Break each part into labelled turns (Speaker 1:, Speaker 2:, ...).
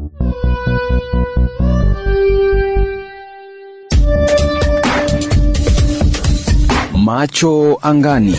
Speaker 1: Macho angani.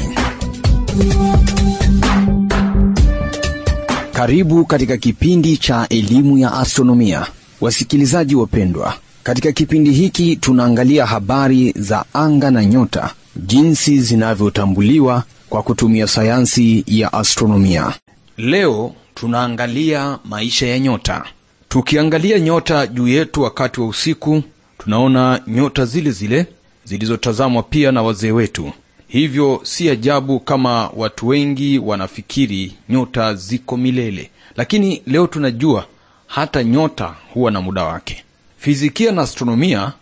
Speaker 1: Karibu katika kipindi cha elimu ya astronomia, wasikilizaji wapendwa. Katika kipindi hiki tunaangalia habari za anga na nyota, jinsi zinavyotambuliwa kwa kutumia sayansi ya astronomia. Leo tunaangalia maisha ya nyota. Tukiangalia nyota juu yetu wakati wa usiku, tunaona nyota zile zile zilizotazamwa pia na wazee wetu. Hivyo si ajabu kama watu wengi wanafikiri nyota ziko milele, lakini leo tunajua hata nyota huwa na muda wake. Fizikia na astronomia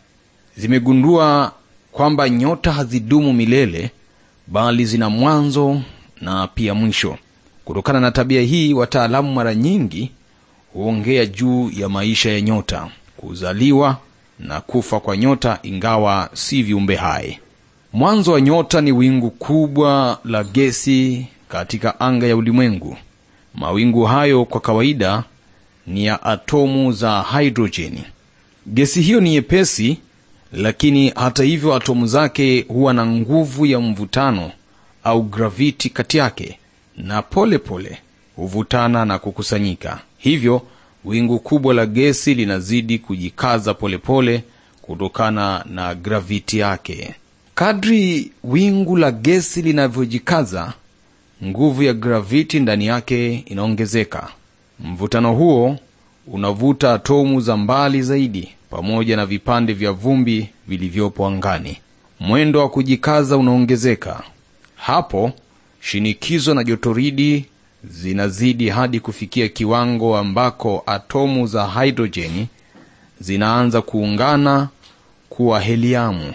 Speaker 1: zimegundua kwamba nyota hazidumu milele, bali zina mwanzo na pia mwisho. Kutokana na tabia hii, wataalamu mara nyingi huongea juu ya maisha ya nyota, kuzaliwa na kufa kwa nyota, ingawa si viumbe hai. Mwanzo wa nyota ni wingu kubwa la gesi katika anga ya ulimwengu. Mawingu hayo kwa kawaida ni ya atomu za hidrojeni. Gesi hiyo ni nyepesi, lakini hata hivyo atomu zake huwa na nguvu ya mvutano au graviti kati yake, na pole pole huvutana na kukusanyika. Hivyo wingu kubwa la gesi linazidi kujikaza polepole pole kutokana na graviti yake. Kadri wingu la gesi linavyojikaza, nguvu ya graviti ndani yake inaongezeka. Mvutano huo unavuta atomu za mbali zaidi pamoja na vipande vya vumbi vilivyopo angani. Mwendo wa kujikaza unaongezeka. Hapo shinikizo na jotoridi zinazidi hadi kufikia kiwango ambako atomu za hidrojeni zinaanza kuungana kuwa heliamu.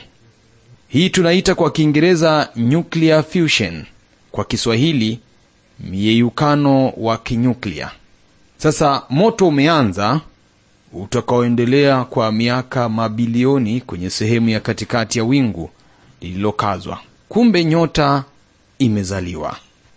Speaker 1: Hii tunaita kwa Kiingereza nuclear fusion, kwa Kiswahili myeyukano wa kinyuklia. Sasa moto umeanza utakaoendelea kwa miaka mabilioni kwenye sehemu ya katikati ya wingu lililokazwa. Kumbe nyota imezaliwa.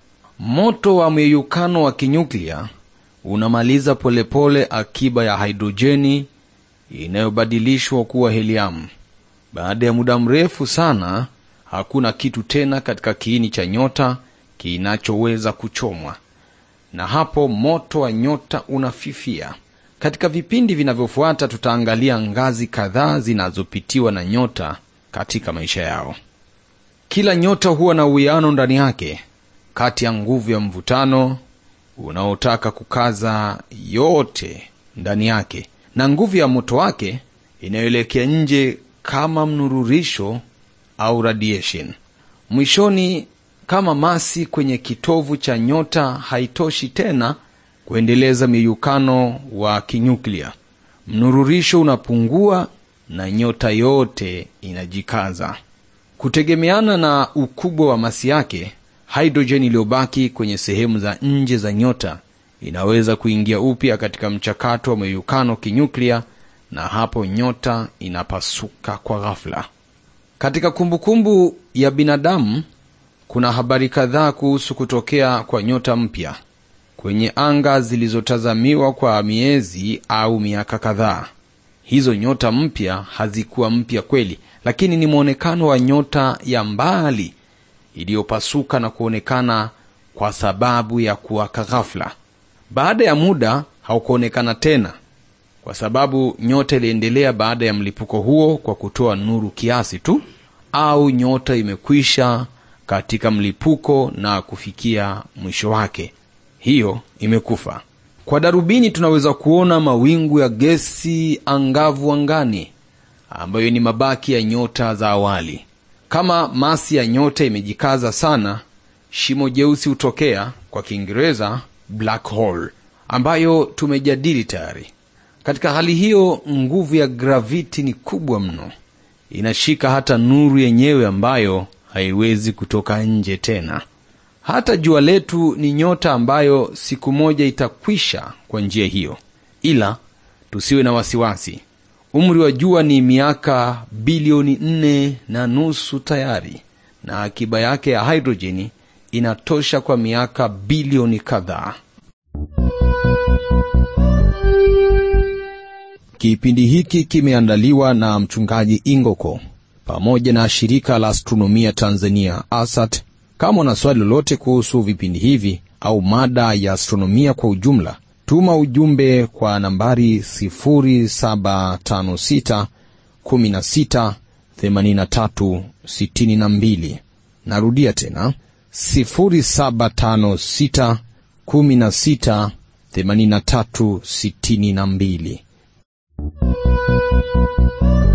Speaker 1: Moto wa myeyukano wa kinyuklia unamaliza polepole pole akiba ya hidrojeni inayobadilishwa kuwa heliamu. Baada ya muda mrefu sana, hakuna kitu tena katika kiini cha nyota kinachoweza kuchomwa, na hapo moto wa nyota unafifia. Katika vipindi vinavyofuata, tutaangalia ngazi kadhaa zinazopitiwa na nyota katika maisha yao. Kila nyota huwa na uwiano ndani yake kati ya nguvu ya mvutano unaotaka kukaza yote ndani yake na nguvu ya moto wake inayoelekea nje kama mnururisho au radiation. Mwishoni, kama masi kwenye kitovu cha nyota haitoshi tena kuendeleza miyukano wa kinyuklia, mnururisho unapungua na nyota yote inajikaza. Kutegemeana na ukubwa wa masi yake, hidrojeni iliyobaki kwenye sehemu za nje za nyota inaweza kuingia upya katika mchakato wa meyukano kinyuklia, na hapo nyota inapasuka kwa ghafla. Katika kumbukumbu kumbu ya binadamu kuna habari kadhaa kuhusu kutokea kwa nyota mpya kwenye anga zilizotazamiwa kwa miezi au miaka kadhaa. Hizo nyota mpya hazikuwa mpya kweli, lakini ni mwonekano wa nyota ya mbali iliyopasuka na kuonekana kwa sababu ya kuwaka ghafla. Baada ya muda haukuonekana tena, kwa sababu nyota iliendelea baada ya mlipuko huo kwa kutoa nuru kiasi tu, au nyota imekwisha katika mlipuko na kufikia mwisho wake, hiyo imekufa. Kwa darubini tunaweza kuona mawingu ya gesi angavu angani, ambayo ni mabaki ya nyota za awali. Kama masi ya nyota imejikaza sana, shimo jeusi hutokea, kwa Kiingereza black hole, ambayo tumejadili tayari. Katika hali hiyo, nguvu ya graviti ni kubwa mno, inashika hata nuru yenyewe ambayo haiwezi kutoka nje tena. Hata jua letu ni nyota ambayo siku moja itakwisha kwa njia hiyo, ila tusiwe na wasiwasi. Umri wa jua ni miaka bilioni nne na nusu tayari, na akiba yake ya hidrojeni inatosha kwa miaka bilioni kadhaa. Kipindi hiki kimeandaliwa na mchungaji Ingoko pamoja na shirika la astronomia Tanzania ASAT. Kama una swali lolote kuhusu vipindi hivi au mada ya astronomia kwa ujumla, tuma ujumbe kwa nambari 0756 16 83 62. Narudia tena 0756 16 83 62.